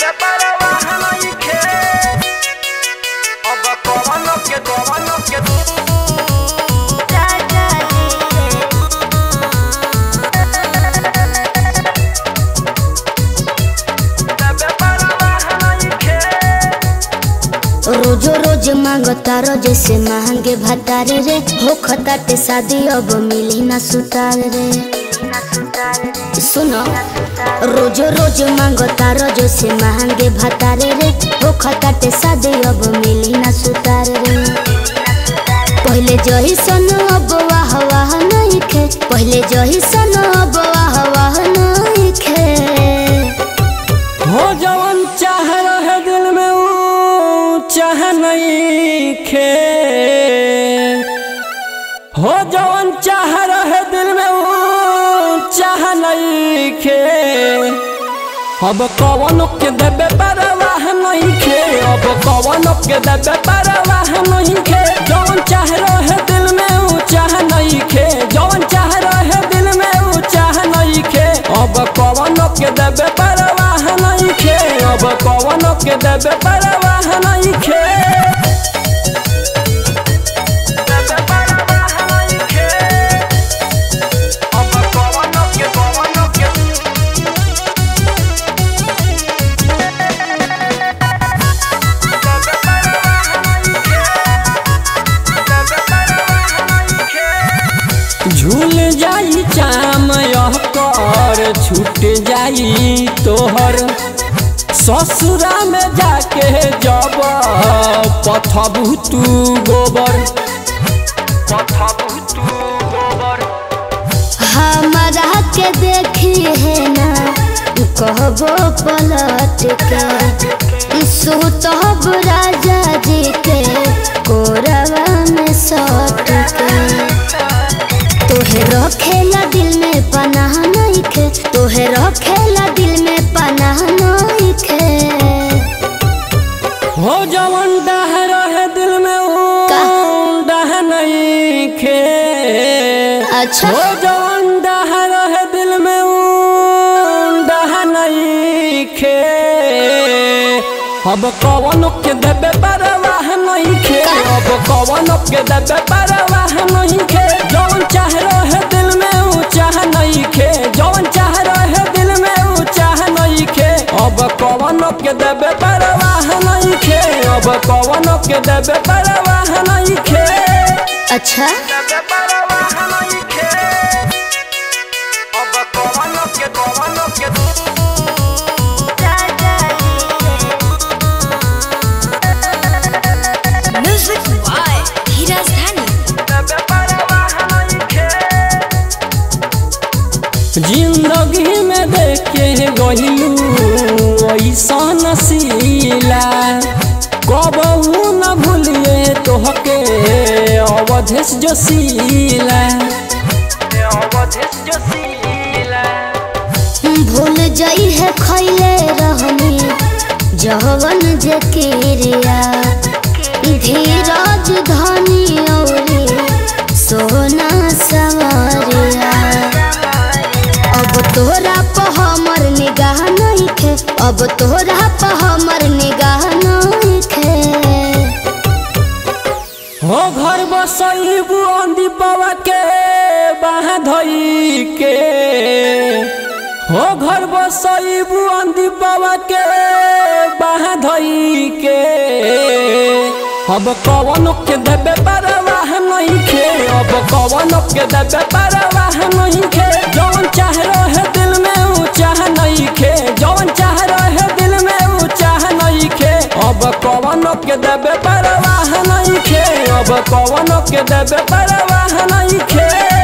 Debe para baja no hay que Oba kobano ke kobano ke Debe para baja no hay que रोजो रोज मांगता रो जैसे महंगे भतारे रे हो खताटे शादी अब मिली ना सुतार रे सुनो रोजो रोज मांगता रो जैसे महंगे भतारे रे हो खताटे शादी अब मिली ना सुतार रे पहले जही सन अब वाह वाह नहीं खे पहले जही सन अब वाह वाह नहीं खे हो जवन चाह रहे दिल में वो चाह नहीं खे हो जवन चाह रहे दिल में वो चाह नहीं खे अब कवनो के देबे परवाह नहीं खे अब कवनो के देबे परवाह नहीं खे जवन चाह रहे दिल में वो चाह नहीं खे जवन चाह रहे दिल में वो चाह नहीं खे अब कवनो के देबे परवाह नहीं खे अब कवनो के देबे परवाह नहीं खे Debe para baja no hay que Oba kobano ke kobano ke Debe para baja no hay que Debe para baja no hay que झूल जाई चाम यह कर छूट जाई तोहर ससुरा में जाके जब पथबू तू गोबर पथबू तू गोबर हमारा के देखी है ना कहबो पलट के सुतब राजा जी के कोरवा में सट के तोहे रखेला दिल में पनाह नहीं खे तोहे रखेला दिल में पनाह नहीं खे हो जवन डाह रहे दिल में वो का? डाह नहीं खे अच्छा हो जवन डाह रहे दिल में वो डाह नहीं खे अब कवनो के देबे परवाह नहीं खे अब कवनो के देबे परवाह नहीं खे जवन चाह रहे दिल में वो चाह नहीं खे जवन चाह रहे दिल में वो चाह नहीं खे अब कवनो के देबे परवाह नहीं खे अब कवनो के देबे परवाह नहीं खे अच्छा Debe para baja no hay que Oba kobano ke kobano ke music by Dheeraj Dhani Debe para baja no hay que जिंदगी में देखे गहिलू ऐसा नसीला कबहू न भूलिए तोहके अवधेश जोशीला अवधेश जोशीला भूल जाई है खैले रहनी जवन जे किरिया धीरज धनी औरी सोना सवरिया अब तोरा पर हमर निगाह नहीं खे अब तोरा पर हमर निगाह नहीं खे हो घर बसैबू दीपवा के बाह धई के हो घर बसैबू दीपवा के बाह धई के अब कवनो के देबे परवाह नहीं खे अब कवनो के देबे परवाह नहीं खे जवन चाह रहे दिल में वो चाह नहीं खे जवन चाह रहे दिल में वो चाह नहीं खे अब कवनो के देबे परवाह नहीं खे अब कवनो के देबे परवाह नहीं खे